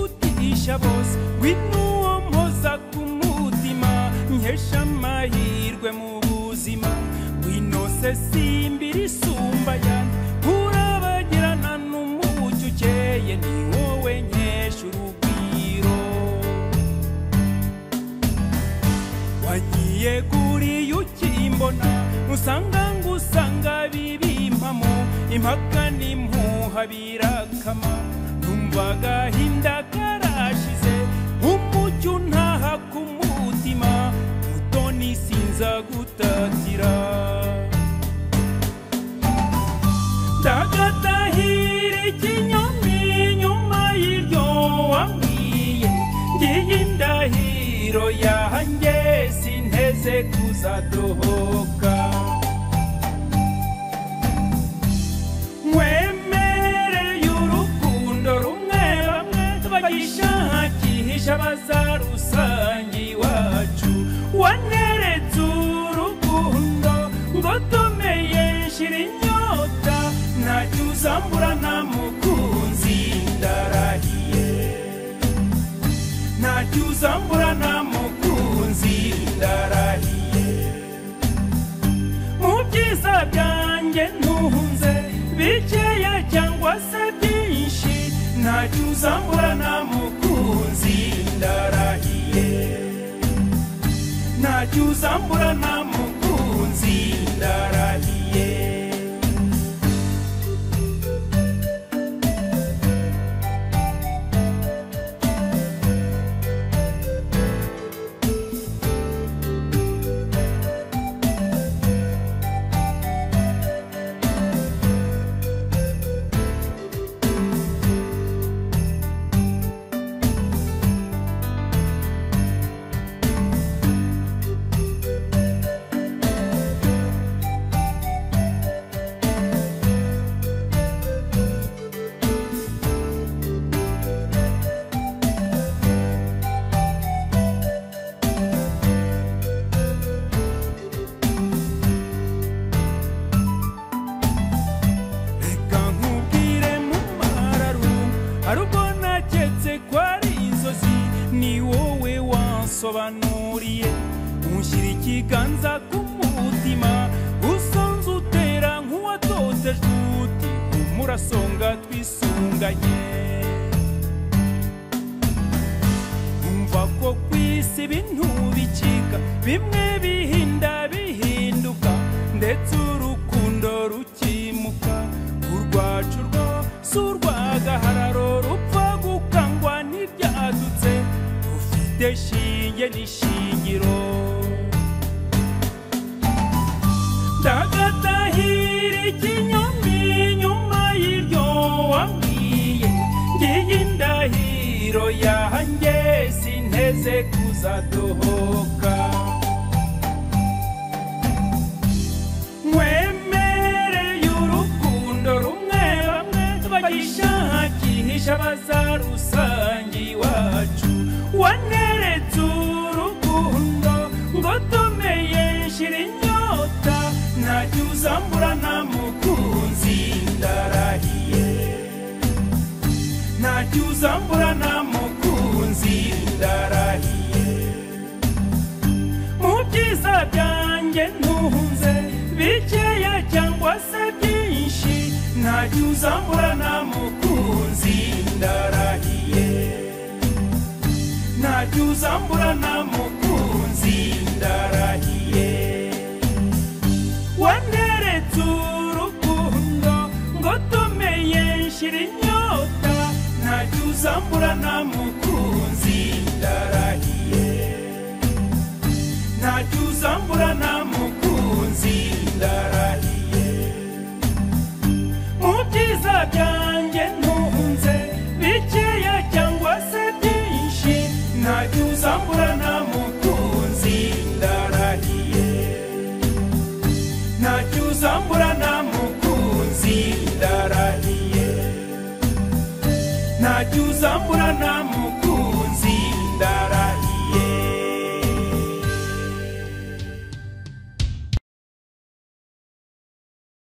nkesha bose witwa uwo mpoza ku mutima nkesha amahirwe mu buzima wino se simbira isumba yanjye urabagirana n'umucyo ukeye ni wowe nkesha urugwiro wagiye kuriya ukimbona usanga ngusanga bibimpamo impaka n'impuha birakama numva agahinda karashize umucyo ntaha ku mutima mutoni sinza gutatira ndagatahira ikinyoni nyuma y'iryo wambwiye ngiye indahiro yanjye sinteze kuzadohoka mwemereye urukundo rumwe bamwe bagishakisha bazarusange iwacu waneretse urukundo ngo tumeye nshira inyota ntacyo uzambura nta mukunzi ndarahiye ntacyo uzambura nta mukunzi ndarahiye mu byiza byanjye ntunze bikeya cyangwa se byinshi ntacyo uzambura nta mukunzi ndarahiye ntacyo uzambura nta mukunzi ndarahiye reka nkubwire mu mararu hari ubwo naketse ko ari inzozi ni wowe wansobanuriye unshyira ikiganza ku mutima usonze utera nk'uwatotejwe uti umurasonga twisunganye umva ko ku isi ibintu bicika bimwe bihinda bihinduka ndetse urukundo rukimuka urwacu rwo si urw'agahararo rupfa gukangwa n'ibyadutse ufite shinge n'ishingiro ndagatahira ikinyoni nyuma y'iryo wambwiye ngiye indahiro yanjye sinteze kuzadohoka mwemereye urukundo rumwe bamwe bagishakisha bazarusange iwacu waneretse urukundo ngo tumeye nshira inyota ntacyo uzambura nta mukunzi ndarahiye ntacyo uzambura nta mukunzi ndarahiye mu byiza byanjye ntunze bikeya cyangwa se byinshi ntacyo uzambura nta mukunzi ndarahiye ntacyo uzambura nta mukunzi ndarahiye waneretse urukundo ngo tumeye nshira inyota ntacyo uzambura nta mukunzi ndarahiye ntacyo uzambura nta mukunzi ndarahiye mu byiza byanjye ntunze bikeya cyangwa se byinshi ntacyo uzambura nta mukunzi ndarahiye ntacyo uzambura nta mukunzi ndarahiye ntacyo uzambura nta